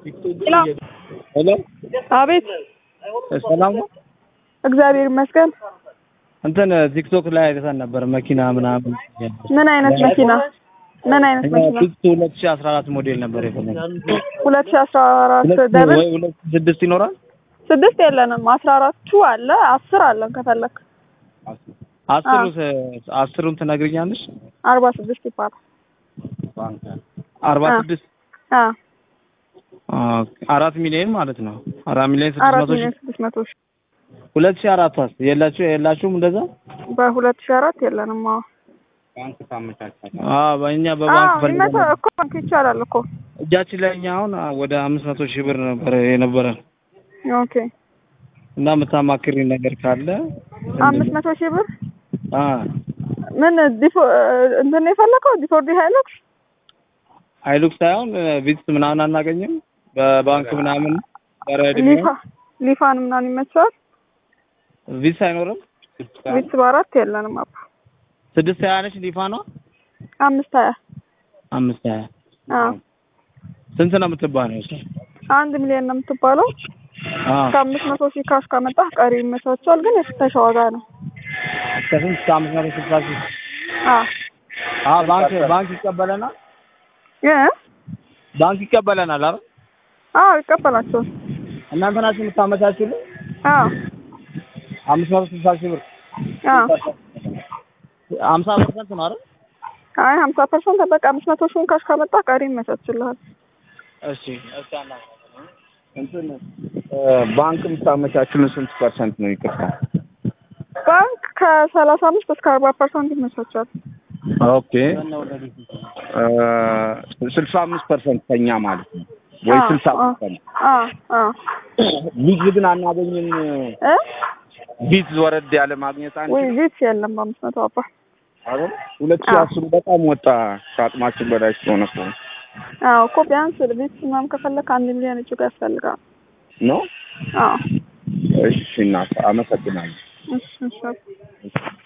ሄሎ አቤት ሰላም ነው። እግዚአብሔር ይመስገን። እንትን ቲክቶክ ላይ አይተን ነበር መኪና ምናምን ምን አይነት መኪና? ምን አይነት መኪና? ፊክስ ሁለት ሺህ አስራ አራት ሞዴል ነበር የፈለግነው። ሁለት ሺህ አስራ አራት ሁለት ደብል ወይ ሁለት ሺህ ስድስት ይኖራል። ስድስት የለንም። አስራ አራቱ አለ አስር አለን ከፈለክ አስሩ አስሩን ትነግሪኛለሽ? አርባ ስድስት ይባላል። አርባ አ። ስድስት አ ኦኬ፣ አራት ሚሊዮን ማለት ነው። አራት ሚሊዮን ስድስት አራት መቶ ሺህ ሚሊዮን ስድስት መቶ ሺህ ሁለት ሺህ አራት ዋስ የላችሁ የላችሁም እንደዛ? በሁለት ሺህ አራት የለንም። አዎ አዎ በእኛ በባንክ አዎ ፈልገን ይመጣ እኮ ባንክ ይቻላል እኮ እጃችን ላይ እኛ አሁን ወደ አምስት መቶ ሺህ ብር ነበር የነበረን ኦኬ እና የምታማክሪኝ ነገር ካለ አምስት መቶ ሺህ ብር አ ምን ዲፎ እንትን ነው የፈለከው ዲፎርዲ ሃይሉክስ ሃይሉክስ ሳይሆን ቪትስ ምናምን አናገኝም በባንክ ምናምን በረድ ሊፋ ሊፋን ምናምን ይመቸዋል ቪትስ አይኖርም ቪትስ በአራት የለንም አባ ስድስት ሀያ ነች ሊፋ ነው አምስት ሀያ አምስት ሀያ አዎ ስንት ነው የምትባለው እሷ? አንድ ሚሊዮን ነው የምትባለው አ እስከ አምስት መቶ ሺህ ካሽ ካመጣህ ቀሪ ይመቻቸዋል ግን የፍተሻ ዋጋ ነው እስከ ስንት እስከ አምስት መቶ ስልሳ ሺህ አዎ አ ባንክ ባንክ ይቀበለናል እ ባንክ ይቀበለናል አይደል አዎ ይቀበላቸዋል እናንተ ናችሁ የምታመቻችሁልን አዎ አምስት መቶ ስልሳ ሺህ ብር አዎ ሀምሳ ፐርሰንት ነው አይደል አይ ሀምሳ ፐርሰንት በቃ አምስት መቶ ሺውን ካሽ ካመጣህ ቀሪ ይመቻችልሃል እሺ እሺ አና እንትን ባንክ የምታመቻችሁልን ስንት ፐርሰንት ነው ይቅርታ ባንክ ከሰላሳ አምስት እስከ አርባ ፐርሰንት ይመቻቻል ኦኬ ስልሳ አምስት ፐርሰንት ከኛ ማለት ነው ወይ አዎ፣ ስልሳ አዎ። ፐርሰንት አዎ አዎ ሊዝ ግን አናገኝም እ ቢት ወረድ ያለ ማግኘት ወይ አንችልም ቪትስ የለም በአምስት መቶ አባ አይደል ሁለት ሺህ አዎ። አስሩ በጣም ወጣ ከአቅማችን በላይ ስለሆነ እኮ አዎ እኮ ቢያንስ ቪትስ ምናምን ከፈለክ አንድ ሚሊዮን እጅግ ያስፈልጋል ነው አዎ እሺ እናት አመሰግናለሁ እሺ እሺ